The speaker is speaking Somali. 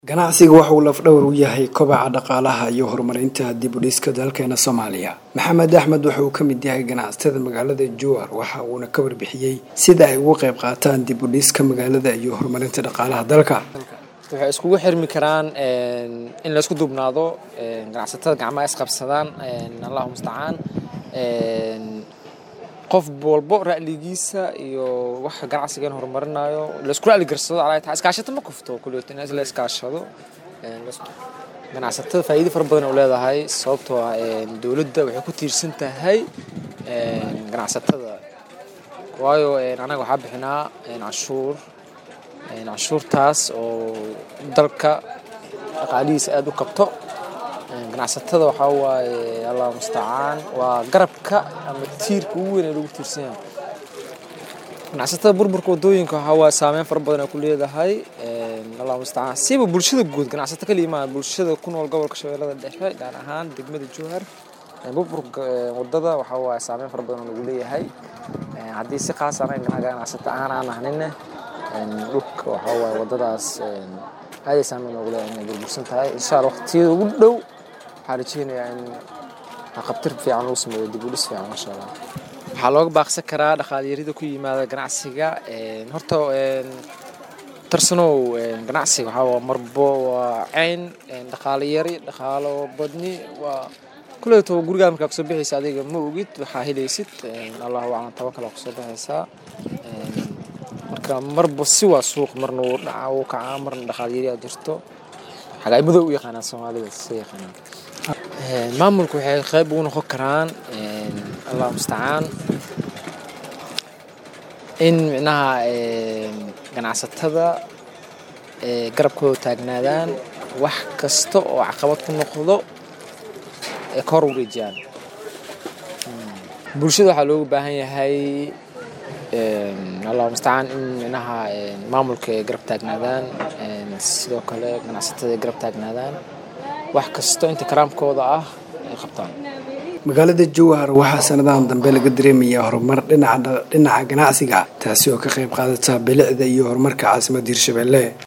ganacsiga waxa uu lafdhowr u yahay kobaca dhaqaalaha iyo horumarinta dib u dhiska dalkeena soomaaliya maxamed axmed waxa uu ka mid yahay ganacsatada magaalada jowar waxa uuna ka warbixiyey sida ay uga qayb qaataan dib u dhiska magaalada iyo horumarinta dhaqaalaha dalka waxay iskugu xirmi karaan in laysku duubnaado ganacsatada gacmaha isqabsadaan allahu mustacaan qof walbo ra'ligiisa iyo waxa ganacsigan horumarinayo laysku ra'li garsado alaa taa iskaashata ma kufto kulliyood in la iskaashado ganacsatada faa'iido fara badan u leedahay sababtoo ah dowladda waxay ku tiirsan tahay ganacsatada waayo anaga waxaa bixinaa canshuur canshuurtaas oo dalka dhaqaalihiisa aada u kabto ganacsatada waxaa waaye allah mustacaan waa garabka ama tiirka ugu weyn ee lagu tiirsan yahay ganacsatada burburka wadooyinka waxaa waaye saameyn fara badan ay ku leedahay allah mustacaan siiba bulshada guud ganacsato kaliya maaha bulshada ku nool gobolka shabeellada dhexe gaar ahaan degmada jowhar burburka wadada waxaa waaye saameyn fara badan oo lagu leeyahay haddii si khaas anaga ganacsato ahaan aan ahnina dhulka waxaa waaye wadadaas aaday saameyn noogu leeyahay inay burbursan tahay insha allah waqtiyada ugu dhow waxaan rajeynayaa in qabtir fiican lagu sameeyo dib u dhis fiican masha allah waxaa looga baaqsan karaa dhaqaalyarida ku yimaada ganacsiga horta tarsanow ganacsiga waxaa waa marbo waa cayn dhaqaalo yari dhaqaalo badni waa kuleeto gurigaa markaa kusoo bixaysa adiga ma ogid waxaa helaysid allahu aclam tawakal aa kusoo baxaysaa marka marba si waa suuq marna wuu dhaca wuu kacaa marna dhaqaalyari aa jirto xagaay madow u yaqaanaan soomaalida sida yaqaanaan maamulku waxay qayb ugu noqon karaan allah mustacaan in micnaha ganacsatada garabkooda taagnaadaan wax kasta oo caqabad ku noqdo ee ka hor wareejiyaan bulshada waxaa looga baahan yahay allah mustacaan in micnaha maamulka ay garab taagnaadaan sidoo kale ganacsatada ay garab taagnaadaan wax kasto inta karaamkooda ah ay qabtaan magaalada jowhar waxaa sanadahan dambe laga dareemayaa horumar dhinaca ganacsiga taasi oo ka qayb qaadata bilicda iyo horumarka caasimadda hirshabelle